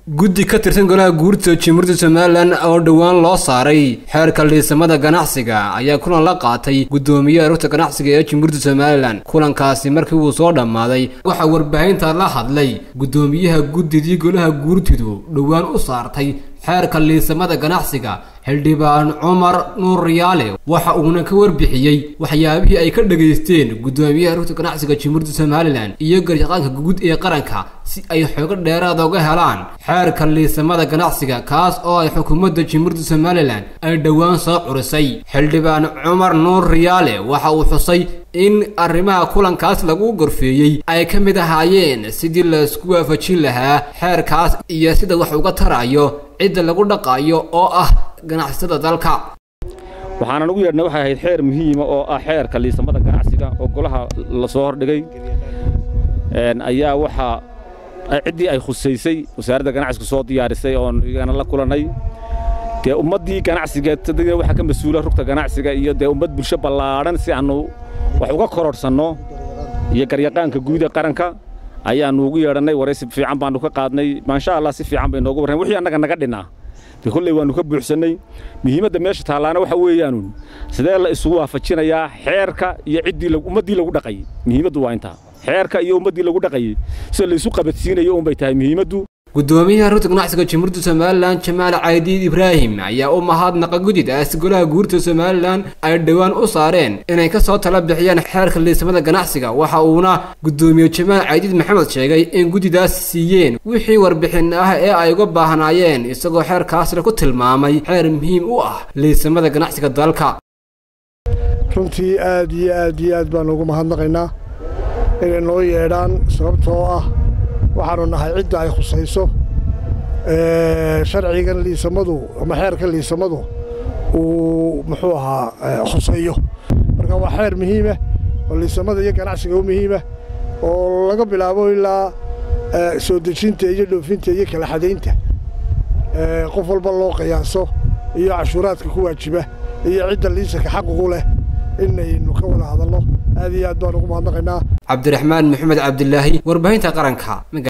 guddi ka tirsan golaha guurta jimhuriyadda somalilan oo dhowaan loo saaray xeerka liisamada ganacsiga ayaa kulan la qaatay guddoomiyaha rugta ganacsiga ee jimhuriyadda somalilan kulankaasi markii uu soo dhammaaday waxaa warbaahinta la hadlay guddoomiyaha guddidii golaha guurtidu dhowaan u saartay xeerka liisamada ganacsiga xildhibaan cumar nuur riyaale waxa uuna ka warbixiyey waxyaabihii ay ka dhegaysteen guddoomiyaha rugta ganacsiga jimhuriyadda somalilan iyo garyaqaanka guud ee qaranka si ay xoogo dheeraada uga helaan xeerka liisamada ganacsiga kaas oo ay xukuumadda jimhuriyadda somalilan ay dhowaan soo curisay xildhibaan cumar nuur riyaale waxa uu xusay in arrimaha kulankaas lagu gorfeeyey ay ka mid ahaayeen sidii laisku waafajin lahaa xeerkaas iyo sida wax uga tarayo cidda lagu dhaqaayo oo ah ganacsatada dalka waxaanan ugu yeedhnay waxay ahayd xeer muhiima oo ah xeerka liisamada ganacsiga oo golaha la soo hordhigay ayaa waxaa ciddii ay khusaysay wasaaradda ganacsiga soo diyaarisay oon igana la kulannay dee ummaddii ganacsiga waxaa ka mas-uula rugta ganacsiga iyo dee ummad bulsho ballaadhan si aannu wax uga kororhsanno iyo garyaqaanka guud ee qaranka ayaannu ugu yeedhannay waraysi fiican baannu ka qaadnay maasha allah si fiican bay noogu warrayn wixii annaga naga dhinnaa dee kolley waannu ka buuxsannay muhiimadda meesha taallaana waxa weeyaanun sidee la isugu waafajinayaa xeerka iyo ciddii ummaddii lagu dhaqayay muhiimaddu waa intaa xeerka iyo ummaddii lagu dhaqayay sida laysu qabadsiinayo unbay tahay muhiimaddu guddoomiyaha rugta ganacsiga jimhuriyadda somalilan jamaal caydiid ibraahim ayaa u mahadnaqa guddidaas golaha guurta somalilan ay dhowaan u saareen inay ka soo tala bixiyaan xeerka liisamada ganacsiga waxa uuna guddoomiye jamaal caydiid maxamed sheegay in guddidaas siiyeen wixii warbixin ah ee ay uga baahnaayeen isagoo xeerkaasna ku tilmaamay xeer muhiim u ah liisamada ganacsiga dalka runtii aad iyo aad iyo aad baan ugu mahadnaqaynaa inay noo yeedhaan sababtoo ah waxaannu nahay cidda ay khusayso sharcigan liisamadu ama xeerka liisamadu uu muxuu ahaa khuseeyo marka waa xeer muhiima oo liisamada iyo ganacsiga u muhiima oo laga bilaabo ilaa soo dejinta iyo dhoofinta iyo kala xadaynta qof walba loo qiyaaso iyo cashuuraadka ku waajiba iyo cidda liisanka xaququ leh inaynu ka wada hadalno aad iyo aad baan ugu mahadnaqaynaa cabdiraxmaan maxamed cabdilaahi warbaahinta qaranka